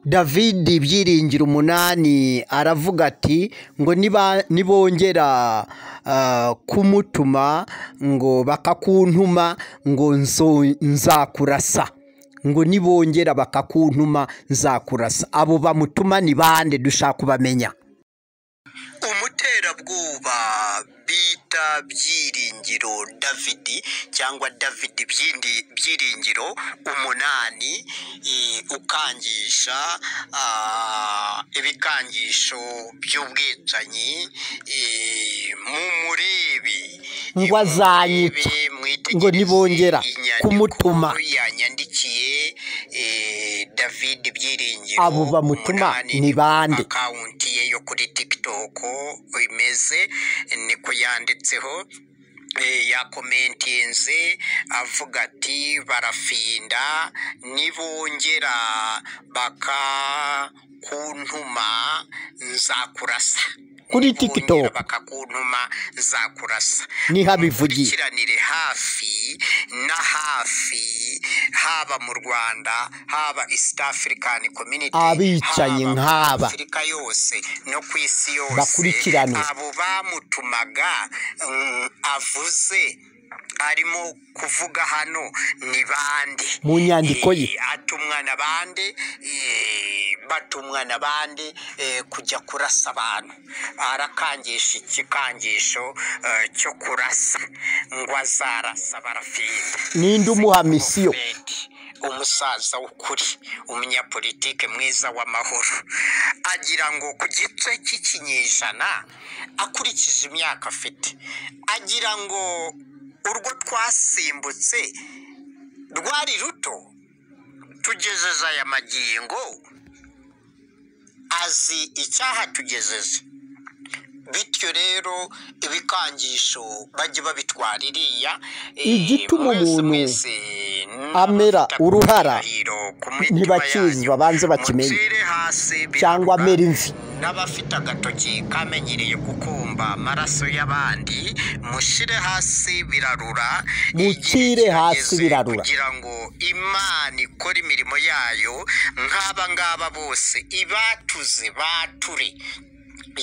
David Byiringiro umunani aravuga ati ngo niba nibongera kumutuma ngo bakakuntuma ngo nzo- nzakurasa ngo nibongera bakakuntuma nzakurasa abo bamutuma ni bande dushaka kubamenya umuterabwoba bita byiringiro david cyangwa david Byindi- byiringiro umunani eh, ukangisha ah, ibikangisho by'ubwicanyi eh, mumurebi ngo azanyica murebe mwitegereze ngo nibongera inyandiko kumutuma yanyandikiye eh, david byiringiro abo bamutuma umunani ni bande akawunti ye yo kuri tiktok imeze niko yanditseho Eh, yakomentinze avuga ati barafinda nibongera bakakuntuma nzakurasa kuri nibongera tiktok bakakuntuma nzakurasa niho abivugiye mudukurikiranire hafi na hafi haba mu rwanda haba east african community abicanyi nk'aba haba muri afurika yose no ku isi yose bakurikiranwe abo bamutumaga mm, avuze arimo kuvuga hano ni bande mu nyandiko ye Eh, atumwa na bande eh, batumwa na bande eh, kujya kurasa abantu arakangisha ikikangisho eh, cyo kurasa ngo azarasa barafinda ninde umuhamisiyo Fred, umusaza w'ukuri umunyapolitike mwiza w'amahoro agira ngo ku gice cy'ikinyejana akurikije imyaka afite agira ngo urwo twasimbutse rwari ruto tugejeje aya magingo azi icyahatugejeje bityo rero ibikangisho bajye babitwara iriya eh, igituma mwese umuntu mwese amera n'abafite uruhara akarahiro ku mitima ntibakizi yanyu babanze bakimenye mucire hasi cyangwa biharuka amera imvi n'abafite agatoki kamenyereye gukumba amaraso y'abandi mushire hasi birarura igihe mucire hasi kirageze birarura kugira ngo imana ikore imirimo yayo nk'aba ngaba bose ibatuze bature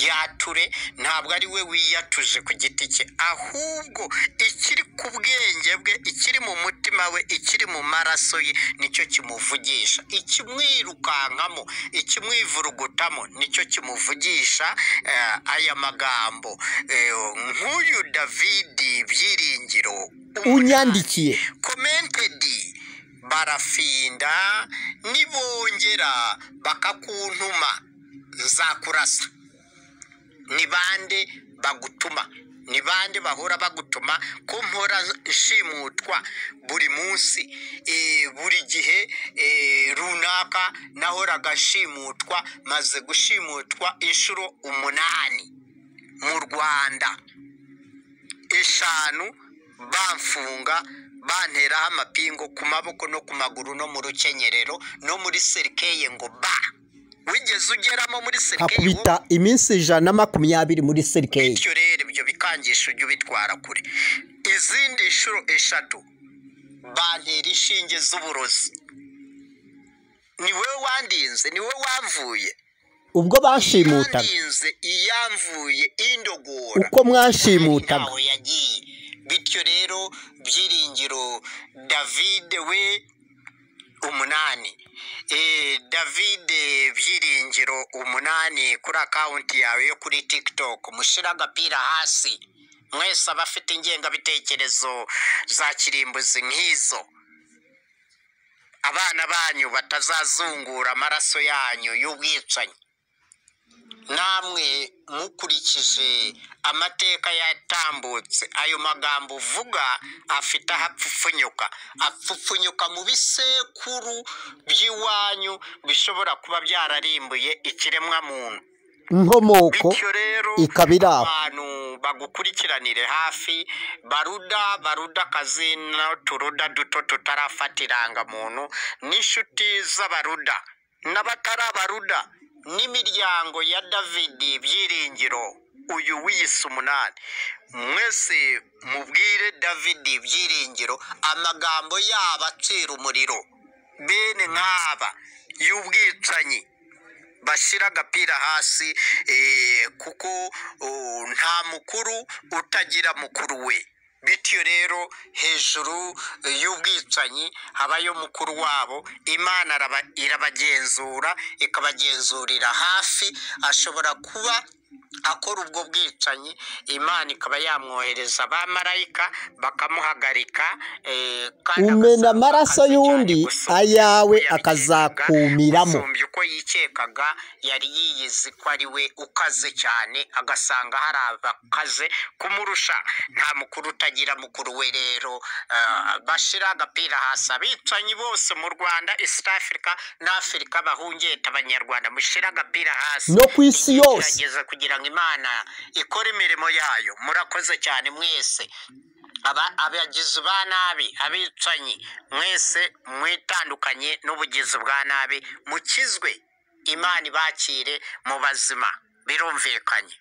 yature ntabwo ari we wiyatuje ku giti cye ahubwo ikiri ku bwenge bwe ikiri mu mutima we ikiri mu maraso ye nicyo kimuvugisha ikimwirukankamo ikimwivurugutamo nicyo kimuvugisha eh, aya magambo Eh, nk'uyu davidi byiringiro umunani unyandikiye komentedi barafinda nibongera bakakuntuma nzakurasa ni bande bagutuma ni bande bahora bagutuma ko mpora nshimutwa buri munsi eh, buri gihe eh, runaka nahoraga nshimutwa maze gushimutwa inshuro umunani mu rwanda eshanu bamfunga banteraho amapingu ku maboko no ku maguru no mu rukenyerero no muri serikeye ngo ba wigeze ugeramo muri serikeye wowe akubita iminsi ijana na makumyabiri muri serikeyi bityo rero ibyo bikangisho ujye ubitwara kure izindi nshuro eshatu bantera inshinge z'uburozi ni wowe wandinze ni wowe wamvuye ubwo bashimutaga iyandinze iyamvuye indogora uko kandi mwashimutaga ntaho yagiye bityo rero byiringiro davide we umunani Eh, david byiringiro umunani kuri akawunti yawe yo kuri tiktok mushyire agapira hasi mwese abafite ingengabitekerezo za kirimbuzi nk'izo abana banyu batazazungura amaraso yanyu y'ubwicanyi namwe mukurikije amateka yatambutse ayo magambo uvuga afite aho apfupfunyuka apfupfunyuka mu bisekuru by'iwanyu bishobora kuba byararimbuye ikiremwamuntu inkomoko bityo rero ikaba iri aho abantu bagukurikiranire hafi baruda baruda akazina turuda duto tutarafata irangamuntu n'inshuti z'abaruda n'abatari abaruda n'imiryango ya davidi byiringiro uyu wiyise umunani mwese mubwire davidi byiringiro amagambo yaba acira umuriro bene nk'aba y'ubwicanyi bashyira agapira hasi eh, kuko oh, nta mukuru utagira mukuru we bityo rero hejuru eh, y'ubwicanyi habayo mukuru wabo imana araba- irabagenzura ikabagenzurira hafi ashobora kuba akora ubwo bwicanyi imana ikaba yamwohereza abamarayika bakamuhagarika eh, kandi umena agasaba amaraso akazi cyane y'undi gusumbya ayawe uko yabikekaga, akazakumiramo gusumbya uko yikekaga yari yiyizi ko ari we ukaze cyane agasanga hari abakaze kumurusha nta mukuru utagira mukuru we rero ah, bashira agapira hasi abicanyi bose mu rwanda east africa na afurika bahungeta abanyarwanda mushyire agapira hasi No ku isi Igihe yose. kirageze kugira ngo imana ikore imirimo yayo murakoze cyane mwese Aba- abagizi ba nabi abicanyi mwese mwitandukanye n'ubugizi bwa nabi mukizwe imana ibakire mu bazima birumvikanye